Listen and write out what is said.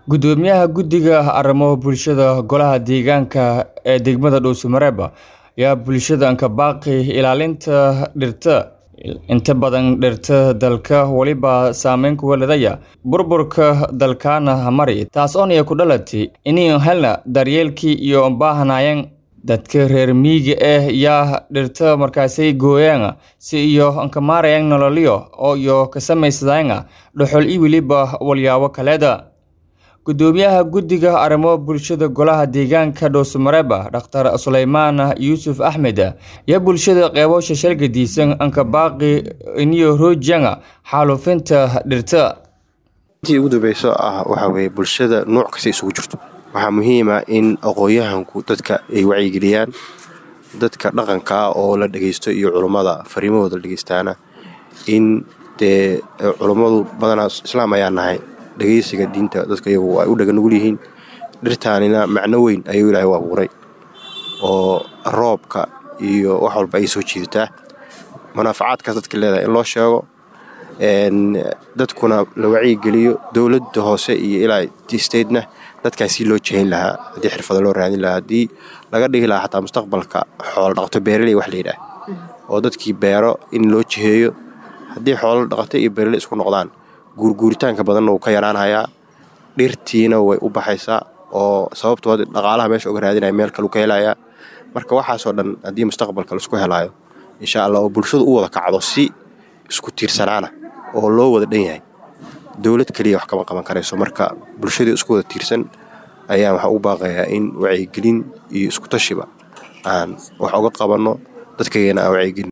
Gudoomiyaha Guddiga Arrimaha Bulshada Golaha Deegaanka ee degmada Dhuuso-Mareeb ayaa bulshada ka baaqay ilaalinta dhirta. Inta badan dhirta dalka waliba saameyn ku leedahay burburka dalkana hamari taas oo ku dhalatay inay helna daryeelkii iyo baahanayeen dadka reer miyiga ah yaa dhirta markaasay gooyaan si iyo ka maarayaan nololyo oo iyo ka samaysadaan dhuxul iyo weliba walyaabo kaleeda gudoomiyaha guddiga arrimaha bulshada golaha deegaanka Dhuuso-Mareeb Dr. Suleymaan Yuusuf Axmed ayaa bulshada qeybo shashal-gadisan anka baaqi inay roojiyaan xaalufinta dhirta intii ugu dambeyso ah waxaa weeye bulshada nooc kasta isugu jirto waxaa muhiim ah in aqoon-yahanku dadka ay wacyigeliyaan dadka dhaqanka ah oo la dhegeysto iyo culummada fariimahooda la dhegeystaana in dee culummadu badanaa islaam ayaa nahay dhegeysiga diinta dadka iyagu ay u dhaga nugul yihiin dhirtaanina macno weyn ayuu ilaahay u abuuray oo roobka iyo wax walba ay soo jiidataa manaafacaadkaas dadka leedahay in loo sheego dadkuna la wacyigeliyo dowladda hoose iyo ilaa statena dadkaasi loo jehin lahaa haddii xirfado loo raadin lahaa haddii laga dhigi lahaa xataa mustaqbalka xoolo dhaqato beeraley wax la yidhaah oo dadkii beero in loo jiheeyo haddii xoolo dhaqato iyo beeraley isku noqdaan guurguuritaanka badanna wuu ka yaraanhayaa dhirtiina way u baxaysaa oo sababtooda dhaqaalaha meesha uga raadinaya meel kalu ka helayaa marka waxaasoo dhan haddii mustaqbalka laisku helaayo insha allah oo bulshadu u wada kacdo si isku tiirsanaana oo loo wada dhan yahay dowlad keliya wax kama qaban karayso marka bulshadii isku wada tiirsan ayaan waxaa ugu baaqayaa in wacyigelin iyo isku tashiba aan wax uga qabanno dadkaygana aan wacyigelin